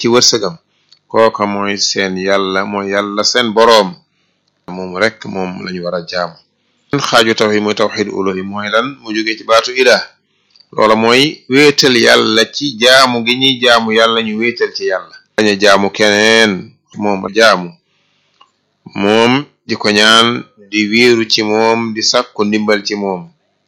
ci wërsëgam kooka mooy seen yàlla mooy yàlla seen boroom moom rek moom lañu war a jaamu xaaju tawxid mooy tawxid uluhi mooy lan mu jógee ci baatu ilah loola mooy wéetal yàlla ci jaamu gi ñuy jaamu yàlla ñu wéetal ci yàlla bañ a jaamu keneen moom jaamu moom di ko ñaan di wéeru ci moom di sàkku ndimbal ci moom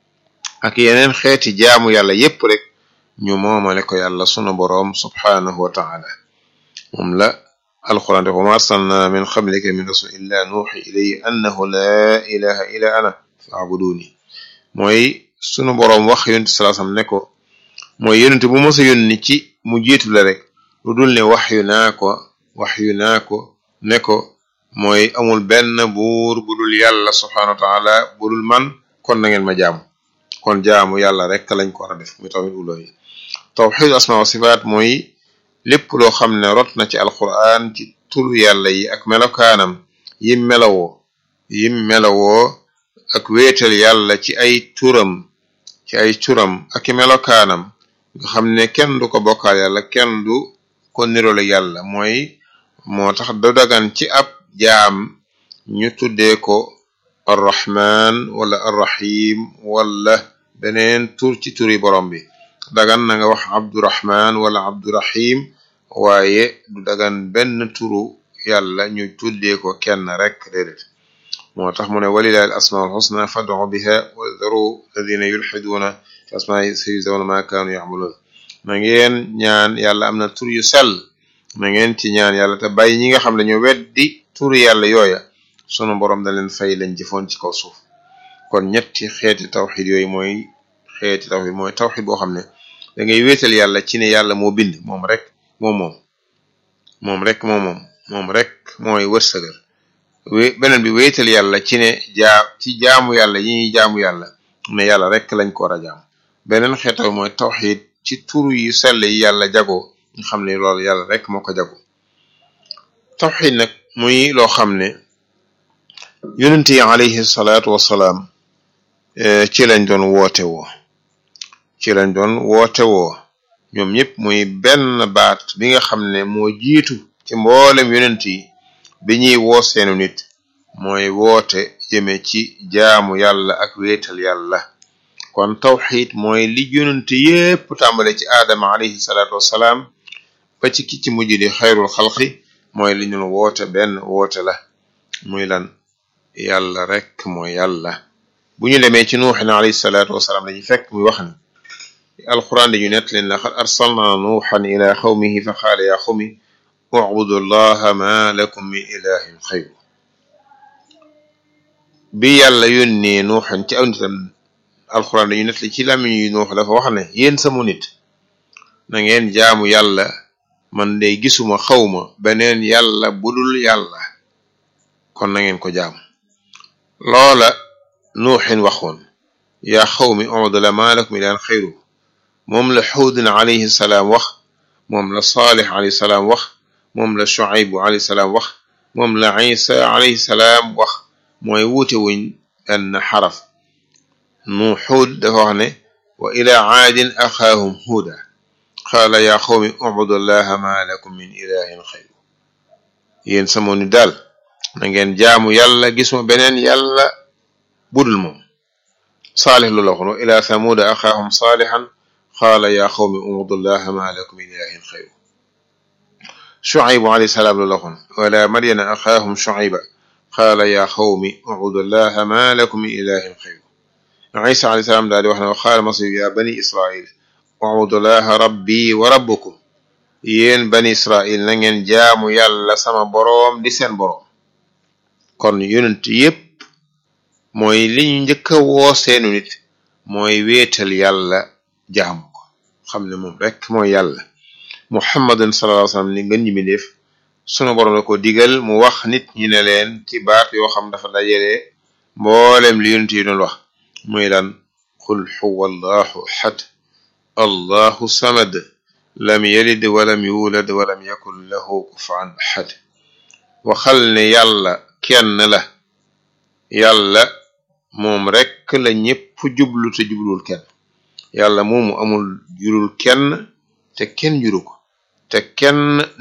ak yeneen xeeti jaamu yàlla yépp rek ñu moomale ko yàlla sunu boroom subhaanahu wa taala moom la alquran def wa ma arsalna min qablika min rasul illa nuuxi ilayhi annahu laa ilaha illa ana faabuduni mooy sunu boroom wax yonent salaasam ne ko mooy yonent bu mos a yónni ci mu jiitu la rek lu dul ne wax yu naa ko wax yu naa ko ne ko mooy amul benn buur bu dul yàlla subhaanahu wa taala bu dul man kon na ngeen ma jaamu kon jaamu yàlla rek lañ ko war a def muy tawhid uluhiyya tawhid asma wa sifaat mooy lépp loo xam ne rot na ci alquran ci turu yàlla yi ak melokaanam yim melawoo yim melawoo ak wéetal yàlla ci ay turam ci ay turam ak i melokaanam nga xam ne kenn du ko bokkaal yàlla kenn du ko nirole yàlla mooy moo tax da dagan ci ab jaam ñu tuddee ko arrahman wala arrahim wala beneen tur ci turi borom bi dagan na nga wax abdurahman wala abdurahim waaye du dagan benn turu yàlla ñu tuddee ko kenn rek déedéet moo tax mu ne walilahi al asmaul husna fad'u biha wa dharu alladhina yulhiduna fi asma'i sayujzawna ma kanu ya'malun na ngeen ñaan yàlla am na tur yu sell na ngeen ci ñaan yàlla te bàyyi ñi nga xam ne ñu weddi turu yàlla yooya sunu borom da leen fay lañ jëfoon ci kaw suuf kon ñetti xeeti tawxid yooyu mooy xeeti tawxid mooy tawxid boo xam ne da ngay wéetal yàlla ci ne yàlla moo bind moom rek moom moom moom rek moom moom moom rek mooy wërsëgal wé beneen bi wéetal yàlla ci ne jaa ci jaamu yàlla yi ñuy jaamu yàlla ne yàlla rek lañ ko war a jaam beneen xeetaw mooy tawxid ci turu yu sell yi yàlla jagoo nga xam ne loolu yàlla rek moo ko jago tawxid nag muy loo xam ne yonent yi alayhi salaatu wassalaam ci lañ doon woote woo ci lañ doon woote woo ñoom ñëpp muy benn baat bi nga xam ne moo jiitu ci mboolem yonent yi bi ñuy woo seenu nit mooy woote jëme ci jaamu yàlla ak wéetal yàlla kon tawxid mooy li yonent yépp tàmbale ci aadama alayhi salaatu wassalaam ba ci ki ci mujj di xayrul xalqi mooy li ñu woote benn woote la muy lan yàlla rek mooy yàlla bu ñu demee ci nuuxin alayhi salaatu wasalaam dañuy fekk muy wax ni alquran dañu nett leen laqad arsalna nuuxan ila xawmihi fa qaala ya xawmi ubudu llaha ma lakum min ilahin xayru bi yàlla yónnee nuuxan ci aw nitam alquran dañu nett li ci làmmiñ yu nuux dafa wax ne yéen sama nit na ngeen jaamu yàlla man de gisuma xawma beneen yàlla budul yàlla kon na ngeen ko jaam loola nuuxin waxoon yaa xawmi udula ma lakum ilaan xayru moom la xuudin alayhi salaam wax moom la saalix alayhi salaam wax moom la shuaybu alayhi salaam wax moom la isa alayhi salaam wax mooy wuute wuñ benn xaraf nu xuud dafa wax ne wa ila aadin axaahum huuda qaala yaa xawmi ubudu llaha ma lakum min ilahin xayru yéen sama ni daal na ngeen jaamu yàlla gisuma beneen yàlla budul moom saalix lu la waxoon wa ila thamuuda axaahum saalixan qaala yaa xawmi ubudu llaha ma lakum min ilahin xayru shuaybu alayhi salaam lu la waxoon wala madyana axaahum shuayba qaala yaa xawmi ubudu llaha ma lakum min ilahin xayru isa alayhi salaam daal di wax ne wa qaala masih ya bani israil ubudullaha rabbi wa rabbukum yéen bani israil na ngeen jaamu yàlla sama boroom di seen boroom kon yonent yépp mooy li ñu njëkk a woo seenu nit mooy wéetal yàlla jaamu ko xam ne moom rek mooy yàlla muhammadun sallallahu alayhi wasallam ni ngën ñi mi def sunu boroom la ko digal mu wax nit ñi ne leen ci baat yoo xam dafa dajale mboolem li yonent yi doon wax muy lan qul huwa allahu ahad allahu samad lam yalid walam yulad walam yakun lahu kufuwan ahad waxal ne yàlla kenn la yàlla moom rekk la ñépp jublu te jublul kenn yàlla moomu amul jurul kenn te kenn juru ko te kenn